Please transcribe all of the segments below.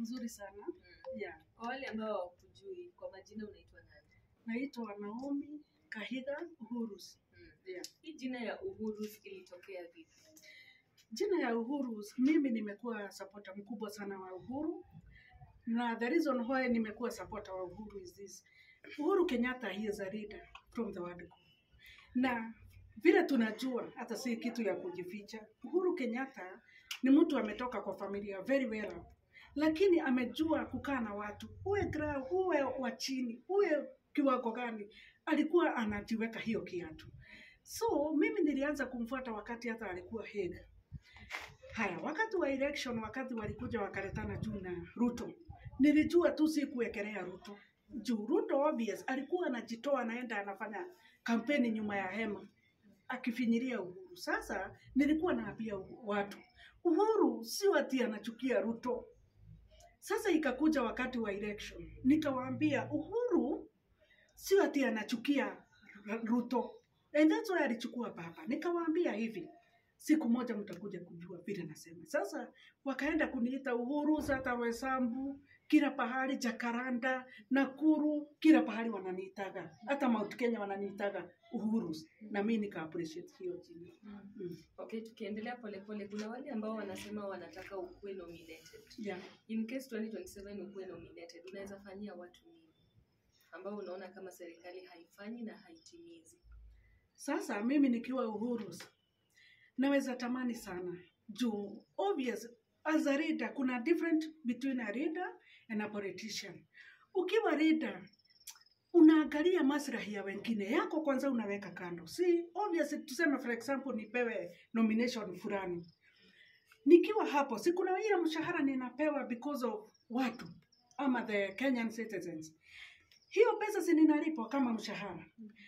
Mzuri sana. Mm. Yeah. Kwa wale ambao hawakujui, kwa majina unaitwa nani? Naitwa Naomi Kahiga Uhurus. Mm. Yeah. Hii jina ya Uhuru ilitokea vipi? Jina ya Uhuru, mimi nimekuwa supporter mkubwa sana wa Uhuru na the reason why nimekuwa supporter wa Uhuru is this. Uhuru Kenyatta he is a leader from the word go. Na vile tunajua hata si kitu ya kujificha. Uhuru Kenyatta ni mtu ametoka kwa familia very well up. Lakini amejua kukaa na watu, uwe gra, uwe wa chini, uwe kiwango gani, alikuwa anajiweka hiyo kiatu. So mimi nilianza kumfuata wakati hata alikuwa Hague. Haya, wakati wa election, wakati walikuja wakaletana juu na Ruto, nilijua tu si kuwekelea Ruto juu Ruto obvious alikuwa anajitoa anaenda anafanya kampeni nyuma ya hema akifinyiria Uhuru. Sasa nilikuwa naambia watu Uhuru si ati anachukia Ruto. Sasa ikakuja wakati wa election, nikawaambia Uhuru si ati anachukia Ruto, and that's why alichukua baba. Nikawaambia hivi, siku moja mtakuja kujua vile nasema. Sasa wakaenda kuniita Uhuru, sasa Wesambu, kila pahali, Jakaranda, Nakuru, kila pahali wananiitaga, hata Mount Kenya wananiitaga Uhuru, na mimi nika appreciate hiyo jina. Mm. Okay, tukiendelea polepole, kuna wale ambao wanasema wanataka ukuwe nominated. Yeah. In case 2027 ukuwe nominated, unaweza fanyia watu nini ambao unaona kama serikali haifanyi na haitimizi? Sasa mimi nikiwa Uhuru naweza tamani sana juu obvious as a leader kuna different between a leader and a politician. Ukiwa leader unaangalia maslahi ya wengine yako kwanza unaweka kando. Si obvious tuseme for example nipewe nomination fulani. Nikiwa hapo si kuna ile mshahara ninapewa because of watu ama the Kenyan citizens. Hiyo pesa si ninalipwa kama mshahara.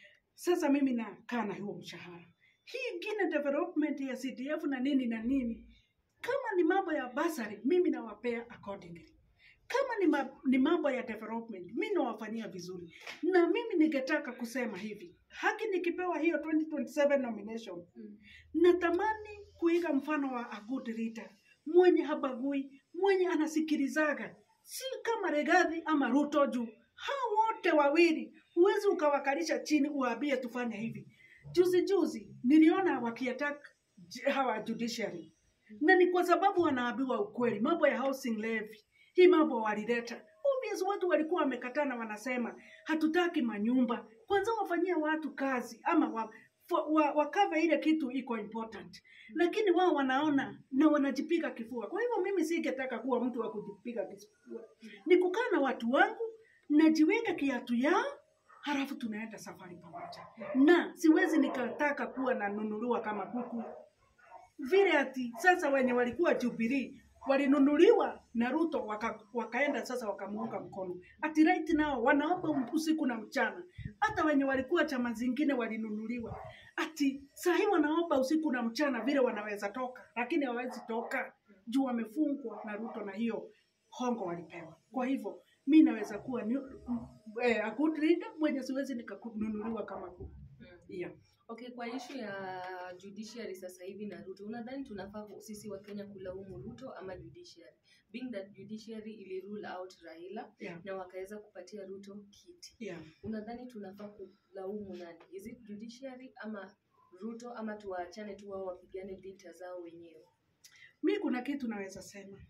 Sasa mimi nakaa na huo mshahara. Hii ingine development ya CDF na nini na nini, kama ni mambo ya basari, mimi nawapea accordingly. Kama ni, ma, ni mambo ya development, mimi nawafanyia vizuri. Na mimi ningetaka kusema hivi, haki nikipewa hiyo 2027 nomination, Mm. natamani kuiga mfano wa a good leader, mwenye habagui, mwenye anasikilizaga, si kama Regathi ama Ruto juu hao wote wawili huwezi ukawakalisha chini uwaambie tufanye hivi. Juzi juzi niliona wakiattack j- hawa judiciary, na ni kwa sababu wanaambiwa ukweli. Mambo ya housing levy, hii mambo walileta obvious, watu walikuwa wamekatana, wanasema hatutaki manyumba, kwanza wafanyie watu kazi ama wa, wa, wa, wakave ile kitu iko important, lakini wao wanaona na wanajipiga kifua. Kwa hivyo mimi singetaka kuwa mtu wa kujipiga kifua, ni kukaa na watu wangu najiweka kiatu yao halafu tunaenda safari pamoja, na siwezi nikataka kuwa nanunuliwa kama kuku vile ati sasa wenye walikuwa Jubilee walinunuliwa na Ruto waka, wakaenda sasa wakamuunga mkono ati right nao wanaomba usiku na mchana. Hata wenye walikuwa chama zingine walinunuliwa ati saa hii wanaomba usiku na mchana vile wanaweza toka, lakini hawawezi toka juu wamefungwa na Ruto na hiyo hongo walipewa. Kwa hivyo mi naweza kuwa ni, eh, a good leader mwenye siwezi nikanunuliwa kama kuku. Mm. Yeah. Okay, kwa ishu ya judiciary sasa hivi na Ruto, unadhani tunafaa ku- sisi wa Kenya kulaumu Ruto ama judiciary? Being that judiciary ili rule out Raila Yeah. na wakaweza kupatia Ruto kiti. Yeah. Unadhani tunafaa kulaumu nani? Is it judiciary ama Ruto ama tuwaachane tu wao wapigane vita zao wenyewe? mi kuna kitu naweza sema.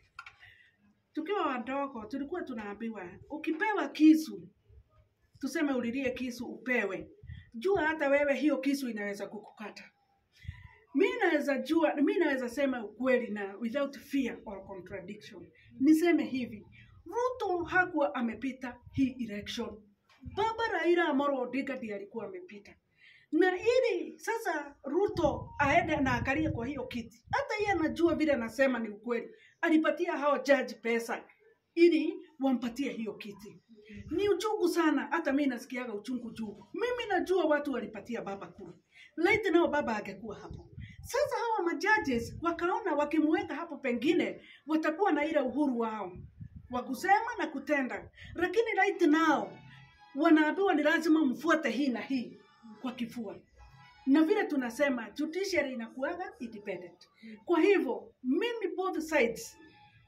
Tukiwa wadogo tulikuwa tunaambiwa ukipewa kisu, tuseme ulilie kisu upewe, jua hata wewe hiyo kisu inaweza kukukata. Mi naweza jua, mi naweza sema ukweli na without fear or contradiction. Niseme hivi, Ruto hakuwa amepita hii election. Baba Raila Amolo Odinga ndiye alikuwa amepita na ili sasa Ruto aende na akalie kwa hiyo kiti, hata yeye anajua vile anasema ni ukweli, alipatia hao jaji pesa ili wampatie hiyo kiti. Ni uchungu sana, hata mimi nasikiaga uchungu juu. Mimi najua watu walipatia baba kura, laiti nao baba angekuwa hapo. Sasa hawa majudges wakaona wakimweka hapo, pengine watakuwa na ile uhuru wao wa kusema na kutenda, lakini laiti nao wanaambiwa ni lazima mfuate hii na hii kwa kifua na vile tunasema judiciary inakuwaga independent. Kwa hivyo mimi both sides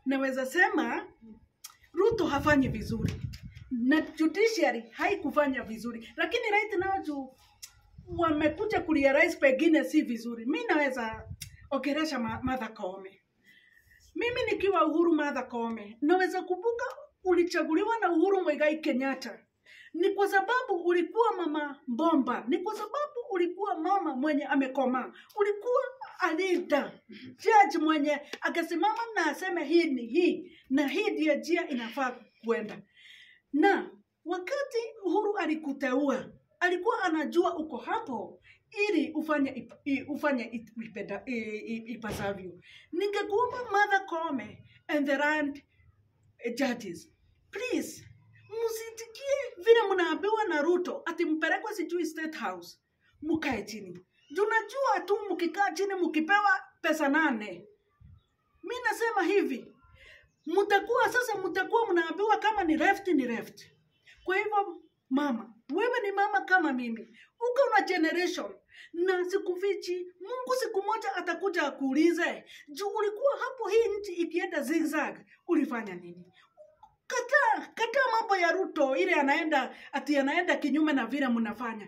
naweza sema Ruto hafanyi vizuri na judiciary haikufanya vizuri, lakini right now juu wamekuja kurealize pengine si vizuri, mi naweza ongeresha Ma- Martha Koome. Mimi nikiwa Uhuru Martha Koome, naweza kumbuka ulichaguliwa na Uhuru Muigai Kenyatta ni kwa sababu ulikuwa mama bomba, ni kwa sababu ulikuwa mama mwenye amekomaa, ulikuwa alida judge mwenye akasimama na aseme hii ni hii na hii ndiyo njia inafaa kwenda. Na wakati Uhuru alikuteua, alikuwa anajua uko hapo ili ufanye ip, i- ufanye it- ipenda- i- i- ipasavyo. Ningekuomba Martha Koome and the land judges, please msitikie vile mnaambiwa na Ruto ati mpelekwe sijui State House, mkae chini. Tunajua tu mkikaa chini mkipewa pesa nane. Mi nasema hivi, mtakuwa sasa, mtakuwa mnaambiwa kama ni left ni left. Kwa hivyo mama, wewe ni mama kama mimi, uko na generation na sikufichi, Mungu siku moja atakuja akuulize, juu ulikuwa hapo hii nchi ikienda zigzag, ulifanya nini? Kataa, kataa mambo ya Ruto ile anaenda ati anaenda kinyume na vile mnafanya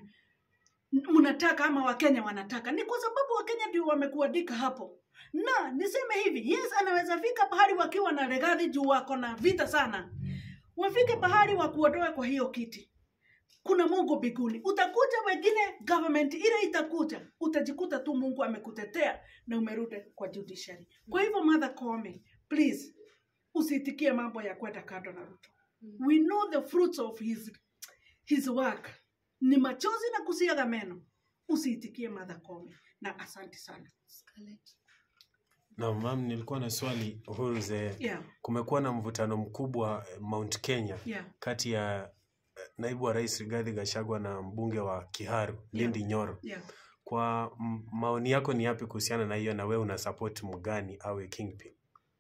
mnataka ama Wakenya wanataka. Ni kwa sababu Wakenya ndio wamekuandika hapo, na niseme hivi, yes, anaweza fika pahali wakiwa na Rigathi juu wako na vita sana, wafike pahali wakuondoe kwa hiyo kiti. Kuna Mungu mbinguni, utakuja wengine, government ile itakuja, utajikuta tu Mungu amekutetea na umerudi kwa judiciary. Kwa hivyo Martha Koome, please usitikie mambo ya kwenda kando na Ruto. We know the fruits of his, his work ni machozi na kusiaga meno. Usiitikie Martha Koome, na asante sana. Scarlett. Na mam, nilikuwa na swali Uhuru ze, Yeah, kumekuwa na mvutano mkubwa eh, Mount Kenya yeah, kati ya eh, naibu wa rais Rigathi Gachagua na mbunge wa Kiharu Lindi Nyoro. yeah. Kwa m- maoni yako ni yapi kuhusiana na hiyo, na wewe una support mgani awe kingpin?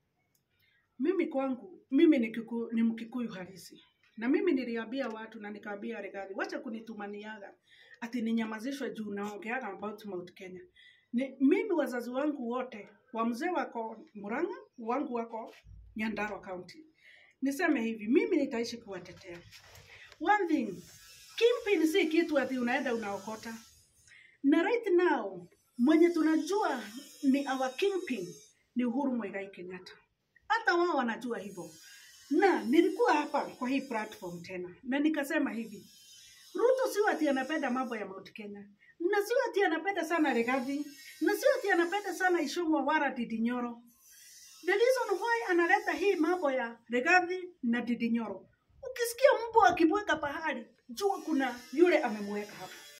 Mimi kwangu, mimi ni, kiku, ni Mkikuyu halisi na mimi niliambia watu na nikaambia Rigathi, wacha kunitumaniaga ati ninyamazishwe juu naongeaga about Mount Kenya. Ni, mimi wazazi wangu wote wa mzee wako Murang'a, wangu wako Nyandarua County. Niseme hivi, mimi nitaishi kuwatetea. One thing, kingpin si kitu ati unaenda unaokota. Na right now mwenye tunajua ni our kingpin ni Uhuru Muigai Kenyatta hata wao wanajua hivyo. Na nilikuwa hapa kwa hii platform tena na nikasema hivi, Ruto sio ati anapenda mambo ya Mount Kenya, na sio ati anapenda sana Rigathi, na sio ati anapenda sana Ishungwa wala Ndindi Nyoro. The reason why analeta hii mambo ya Rigathi na Ndindi Nyoro, ukisikia mbwa akibweka pahali, jua kuna yule amemweka hapo.